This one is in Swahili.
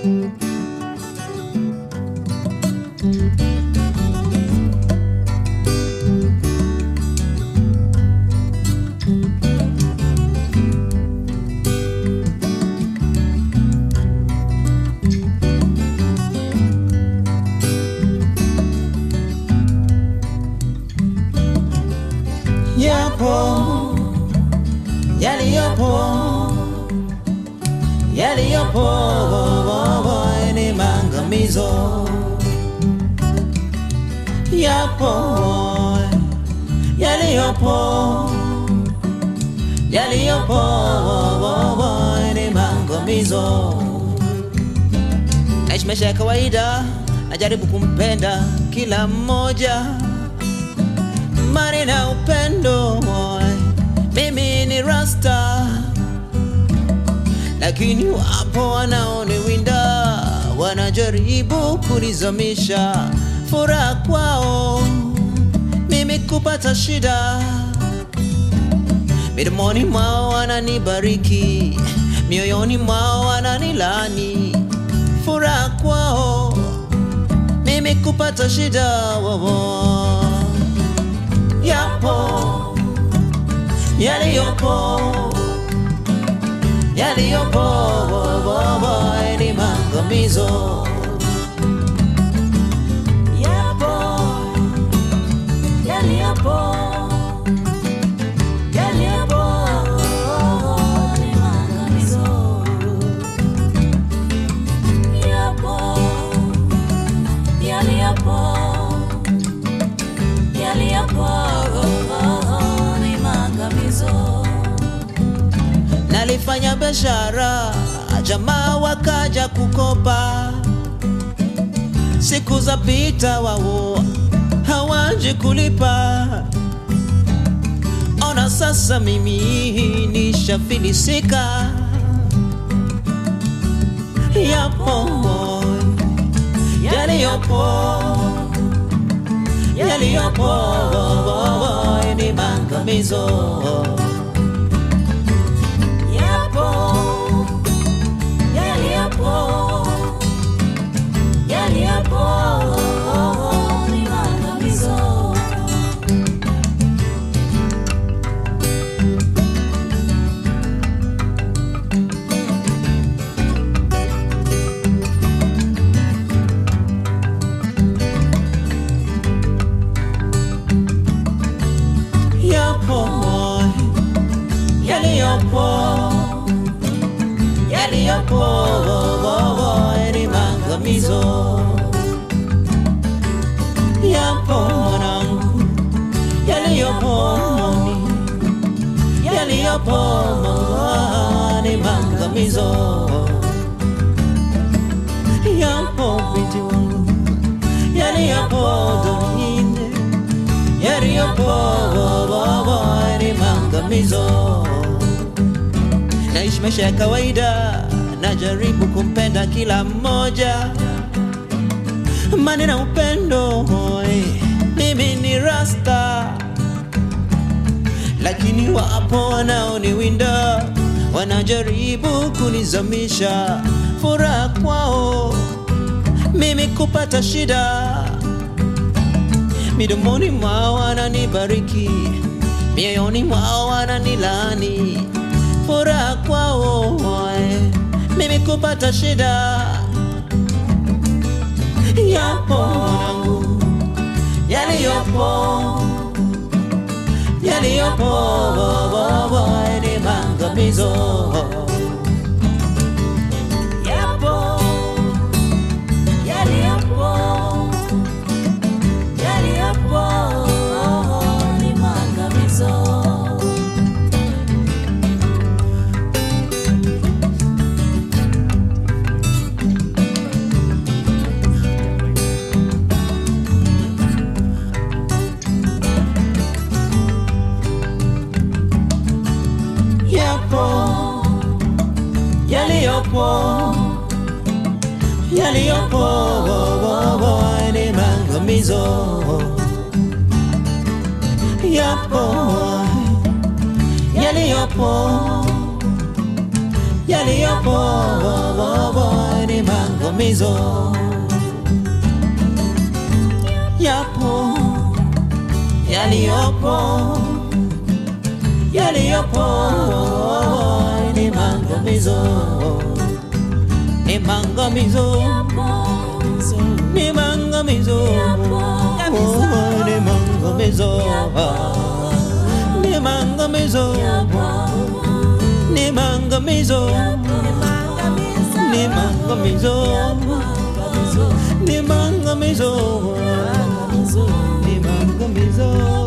yapo yaliyopo yaliyopo ni maangamizo yapo yaliyopo yaliyopo ni maangamizo naishi maisha ya kawaida najaribu kumpenda kila mmoja mani na upendo mimi ni rasta lakini wapo wanaoniwinda wanajaribu kunizamisha furaha kwao mimi kupata shida midomoni mwao wananibariki mioyoni mwao wananilani furaha kwao mimi kupata shida wowo yapo yaliyopo yaliyopo ni maangamizo Yapo, yaliyopo, yaliyopo ni maangamizo. Yapo, yaliyopo, yaliyopo ni maangamizo. nalifanya biashara jamaa wakaja kukopa siku za pita wao hawaji kulipa ona sasa mimi nishafilisika yapo yaliyopo yaliyopo ni maangamizo Yapo, yaliyopo, yaliyopo ni maangamizo. yapo yaliyopo yaliyopo ni maangamizo yapo mwanangu yaliyopo yaliyopo ni maangamizo yapo binti wangu yaliyopo duniani yaliyopo ni maangamizo. Naishi maisha ya kawaida, najaribu kumpenda kila mmoja, mani na upendo. eh, Mimi ni rasta, lakini wapo wanaoniwinda, wanajaribu kunizamisha furaha kwao, mimi kupata shida midomoni mwao wananibariki, mioyoni mwao wananilani, furaha kwao eh, mimi kupata shida. Yapo mwanangu, yaliyopo yaliyopo ni maangamizo. Yapo, yaliyopo, yaliyopo ni maangamizo. yapo yaliyopo yaliyopo ni maangamizo yapo yaliyopo yaliyopo ni maangamizo maangamizo yapo yaliyopo yaliyopo ni maangamizo ni maangamizo ni maangamizo Oh, ni maangamizo ni maangamizo ni maangamizo ni maangamizo ni maangamizo ni maangamizo